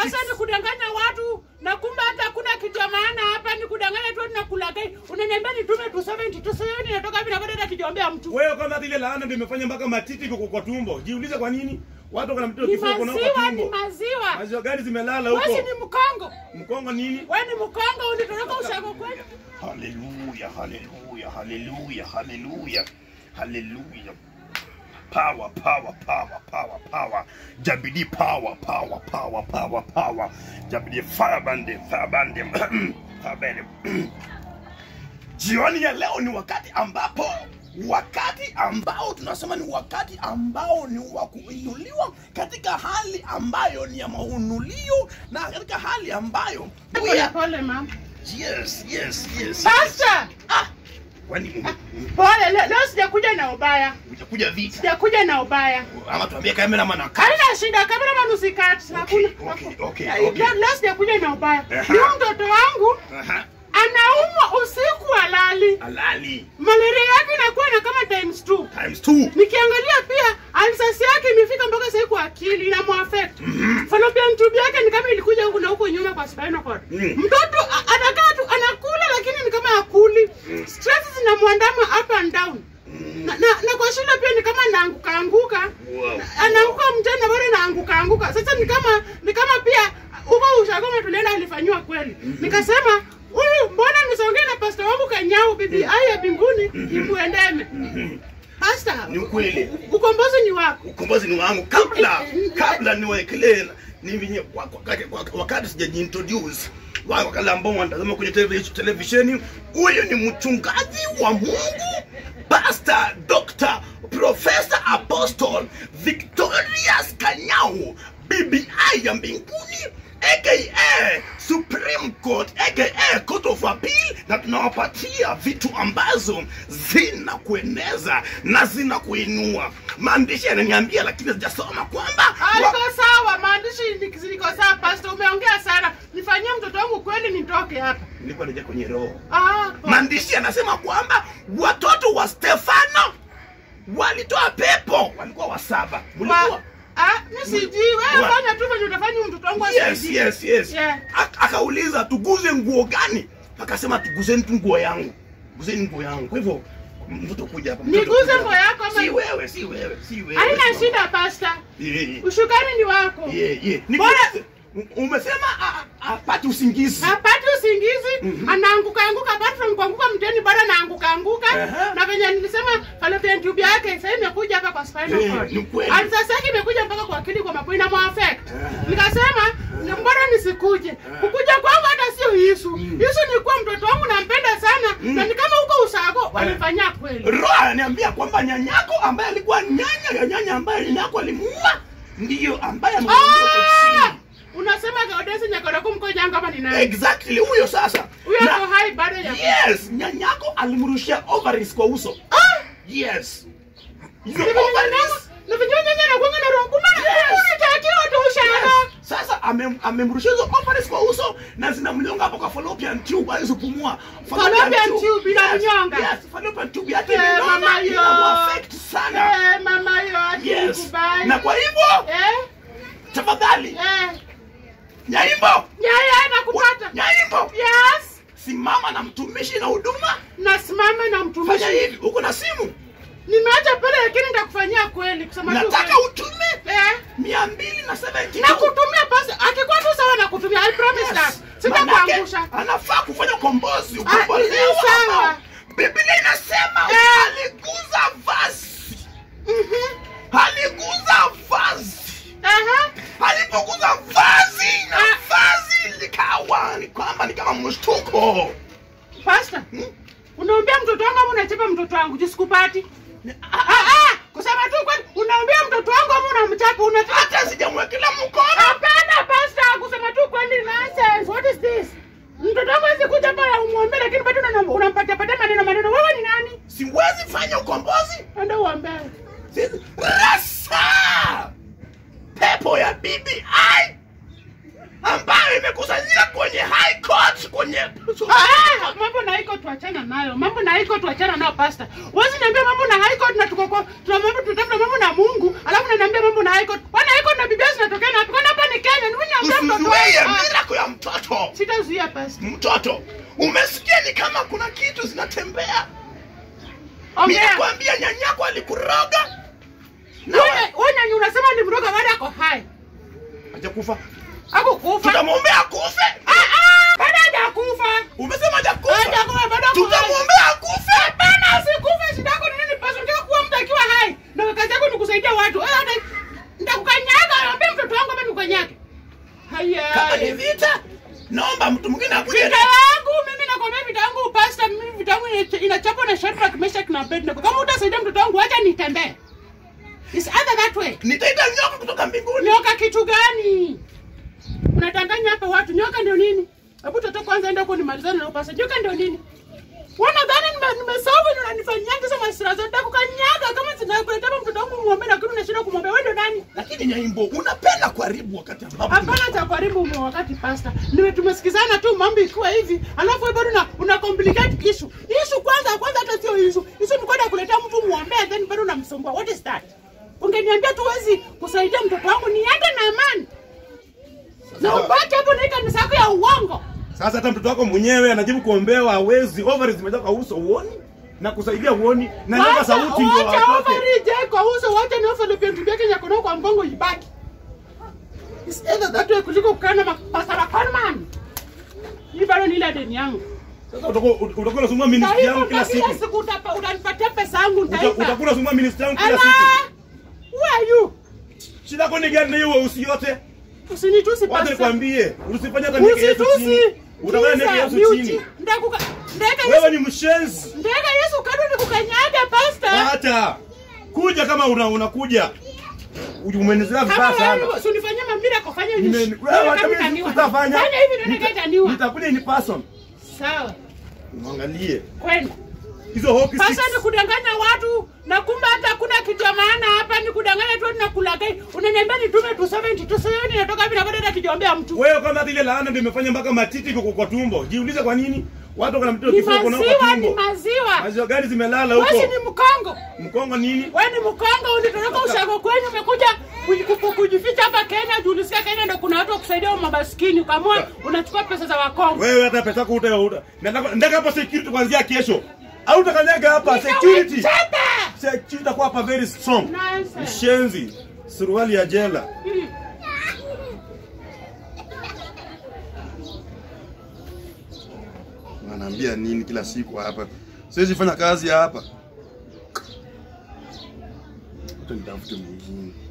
Sasa ni kudanganya watu na kumbe hata hakuna kitu ya maana hapa, ni kudanganya tu na kulagai. Unaniambia nitume tu 70 tu 70 inatoka hivi na bado hata kijiombea mtu. Wewe kama ile laana ndio imefanya mpaka matiti iko kwa tumbo. Jiulize kwa nini? Watu wana mtoto Ni kifua kuna kwa maziwa, ni tumbo. maziwa. Maziwa gani zimelala Wewe si huko? ni mkongo. Mkongo nini? Wewe ni mkongo unitoroka ushago kweli. Haleluya, haleluya, haleluya, haleluya, haleluya. Power, power, power, power, power. Jabidi power, power, power, power, power. Jabidi fire band, fire band, fire band. Jioni ya leo ni wakati ambapo wakati ambao tunasema ni wakati ambao ni wa kuinuliwa katika hali ambayo ni ya maunulio na katika hali ambayo Pole pole mama. Yes, yes, yes. Pastor, Ah, kwani ume- pole leo, leo sijakuja na ubaya. utakuja vita Sijakuja na ubaya. ama tuambie cameraman akaa. Haina shida, kamera manusikati. Hakuna. okay, okay, Leo- okay. Leo sijakuja kuja na ubaya. Aha. Huyu mtoto wangu Aha, anaumwa usiku halali. halali Malaria yake inakuwa na kama times two. times two. Nikiangalia pia alsasi yake imefika mpaka sasa kwa akili ina muaffect. Fallopian tube yake ni kama ilikuja huku na huko nyuma kwa spinal cord. Mm. Mtoto a- anakaa tu anakula lakini ni kama hakuli. Stress zinamwandama up and down. Na, na, na kwa shule pia ni kama naanguka anguka. Wow. Anaanguka mchana bado naanguka anguka. Sasa ni kama ni kama pia huko ushagoma tulienda alifanywa kweli. Nikasema huyu mbona nisongee na pastor wangu Kanyau bibi aya mbinguni imuendeme. Pastor, Ni ukweli. ukombozi ni wako. Ukombozi ni wangu kabla kabla niwaekelee ni venye wakati, wakati sijajiintroduce wa- wakati ambao wanatazama kwenye televis- televisheni, huyu ni mchungaji wa Mungu, Pastor Dr. Professor Apostle Victorious Kanyau, BBI ya mbinguni aka Supreme Court aka Court of Appeal, na tunawapatia vitu ambazo zina kueneza na zina kuinua. Maandishi yananiambia, lakini sijasoma kwamba Ah, wa- iko sawa, maandishi ni- ziko sawa. Pastor, umeongea sana. Nifanyie mtoto wangu kweli nitoke hapa. nilikuwa naja kwenye roho. Ah, Maandishi yanasema kwamba watoto wa Stefano walitoa pepo, walikuwa wasaba. Mlikuwa wa, ah, mimi sijui. Wewe Wa- fanya tu venye utafanya huyu mtoto wangu yes, asaidie. yes, yes. Yeah. Ak- akauliza tuguze nguo gani akasema tuguzeni tu nguo yangu guzeni nguo yangu kwa hivyo mtoto kuja hapa mtoto Niguze kuja nguo hapa. yako ama- si wewe si wewe si wewe Haina shida Pastor. Yeah, yeah. Ushukani ni wako. Yeah, yeah. Ni- Bora- umesema a- a- apate usingizi Hapati usingizi, anaanguka anguka apart from kuanguka mteni bado anaanguka anguka. Aha. Na venye nilisema fallopian tube yake sasa imekuja hapa kwa spinal Eh, cord. ni kweli. Hadi Sasa yake imekuja mpaka kwa akili kwa mapo ina affect. Aha. Nikasema na mbona nisikuje? Kukuja kwangu hata sio Yesu. Yesu ni kuwa mtoto wangu nampenda sana na ni kama huko usago walifanyia kweli. roho ananiambia kwamba nyanyako ambaye alikuwa nyanya ya nyanya ambaye nyanyako alimuua ndiyo ambaye ameondoka Ah! chini Unasema Gaudesi Nyakoroko mkoja kama ni nani? exactly huyo sasa Huyo Na- ako hai bado ya. yes nyanyako alimrushia ovaries kwa uso Ah! yes hizo Ni venye ovaries nyanya- ni venye nyanya anakuanga na roho kumbe Yes. unatakiwa tu ushanga. Yes. Sasa amem- amemrushia hizo ovaries kwa uso na zinamnyonga hapo kwa fallopian tube hawezi kupumua. Fallopian tube inamnyonga. Yes, fallopian tube yake Eh, imenona, mama yo. inamuaffect sana. Eh, mama yo Yes. atikubali. Na kwa hivyo Eh? tafadhali Eh. Nyaimbo, Yaya nakupata. Nyaimbo, Yes. simama na mtumishi na huduma. Nasimama na Fanya mtumishi. hivi, uko na simu, Nimeacha pale lakini nitakufanyia kweli kusema tu. nataka kweli. utume Eh. mia mbili na seventy Na kutumia pesa. Akikuwa tu sawa na kutumia. I promise that. Sitakuangusha. anafaa kufanya ukombozi Ah, ukombolewa ni sawa. hapa. Biblia inasema Eh. aliguza vazi, Mhm. aliguza vazi, Aha. alipoguza vazi na Ah. vazi likawa ni kwamba ni kama mshtuko. Pastor. Hmm? Unaambia mtoto wangu ama unachapa mtoto wangu? Jisikupati. Ah, ah, ah. Kusema tu kweli, unaambia mtoto wangu ama unamchapa? Unataka Hata sijamwekelea mkono. Hapana pastor, kusema tu kweli nonsense. What is this? Mtoto wangu hawezi kuja hapa umwombe lakini bado unam- unampatia patia maneno maneno. Wewe ni nani? Siwezi fanya ukombozi. Enda uombe. Siwezi- Rasa pepo ya BBI ambayo imekusanyika kwenye high court kwenye Ah, mambo na iko tuachana nayo. Mambo na iko tuachana nayo pastor. Wewe niambia mambo na high court na tuko kwa tuna mambo tunatafuta mambo na Mungu, alafu unaniambia mambo na high court. Bwana high court na Biblia zinatokea na wapi? Kwani hapa ni Kenya? Ni mimi niambia mtoto Usizoee zuia pastor. Mtoto, umesikia ni kama kuna kitu zinatembea. Mimi Ongea. nakwambia nyanyako alikuroga. Na Wewe wewe nani unasema ni mroga bado ako hai? hajakufa. Hakukufa. Tutamwombea akufe. Ah ah, bado hajakufa. Umesema hajakufa. Hajakufa bado ako hai. Tutamwombea akufe. Hapana, usikufe. Shida yako ni nini pastor? Unataka kuwa mtu akiwa hai. Na kazi yako ni kusaidia watu. Wewe hata nitakukanyaga, naambia mtoto wangu hapa nikukanyage. Haya. Kama ni vita, naomba mtu mwingine akuje. Vita yangu mimi nakwambia vita yangu pastor, mimi vita yangu ina- inachapwa na Shadrach, Meshach na Abednego. Kama utasaidia mtoto wangu acha nitembee. It's either that way. Nitaita nyoka kutoka mbinguni. Nyoka kitu gani? Unadanganya hapa watu. Nyoka ndio nini? Hebu toto kwanza enda huko nimalizane na upasa. Nyoka ndio nini? Wanadhani nime- nimesolve na unanifanyia hizo masira zote kukanyaga kama sinakuletea mtoto wangu muombe lakini unashinda kumwambia wewe ndio nani? Lakini Nyaimbo, unapenda kuharibu wakati ambapo Hapana cha karibu mwa wakati pasta. Niwe tumesikizana tu mambo ikiwa hivi. Alafu wewe bado una, una complicate issue. Issue kwanza kwanza hata sio issue. Issue ni kwenda kuleta mtu muombea then bado unamsumbua. What is that? Ungeniambia tu wezi kusaidia mtoto wangu niende na amani. Na ubaki hapo na hii kanisa yako ya uongo. Sasa hata mtoto wako mwenyewe anajibu kuombewa hawezi, ovaries zimejaa kwa uso uoni na kusaidia uoni na nyumba Wacha sauti ndio wacha watoke. ovary je kwa uso wacha na Philippine tubeke nyako kwa mgongo ibaki. It's either that way kuliko kukaa na pastor Conman. Hii bado ni ile deni yangu. Sasa utakuwa utakuwa unasumbua ministry yangu kila siku. Kila siku utapa- utanipatia pesa yangu Uta- nitaipa. Utakuwa unasumbua ministry yangu kila Ala! siku. Who are you? Shida yako ni gani na hiyo weusi yote? Usinitusi Wacha pastor. nikwambie, usifanye hata niweke Yesu chini. Usitusi. Utakuwa niweke Kisa, Yesu miuti. chini. Ndakuka ndeka Wewe Yesu. ni mshenzi. Ndeka Yesu kadu nikukanyaga pastor. Hata kuja kama una unakuja. Umenizea vibaya Kama sana. wewe usinifanyie mamira kufanya hivi. Nime- wewe hata mimi utafanya. Fanya hivi ndio Nita- nikataniwa. Nitakuja in person. Sawa. Muangalie. Kwenda. Hizo hoki Sasa six. ni kudanganya watu na kumbe hata hakuna kitu ya maana hapa, ni kudanganya tu na kulagai. Unaniambia nitume tu 70 tu 70 natoka hivi na bado hata kijiombea mtu. Wewe kama hata ile laana ndio imefanya mpaka matiti kwa, kwa tumbo. Jiulize kwa nini? Watu kana mtoto Ni kifua kwa maziwa, kwa ni tumbo. maziwa. Maziwa gani zimelala Wewe si huko? ni mkongo. Mkongo nini? Wewe ni mkongo, ulitoroka ushago kwenyu, umekuja kuji- ku- kujificha hapa Kenya, juu ulisikia Kenya ndio kuna watu wa kusaidia wa mabaskini, ukaamua unachukua pesa za Wakongo. Wewe hata pesa yako uta uta. Nataka nataka hapa security kuanzia kesho. Au utakanyaga hapa security. Chapa! Security itakuwa hapa very strong. Nonsense. Mshenzi. Suruali ya jela. Hmm. Wanaambia nini kila siku hapa? Siwezi fanya kazi hapa. Hata nitafute mwingine.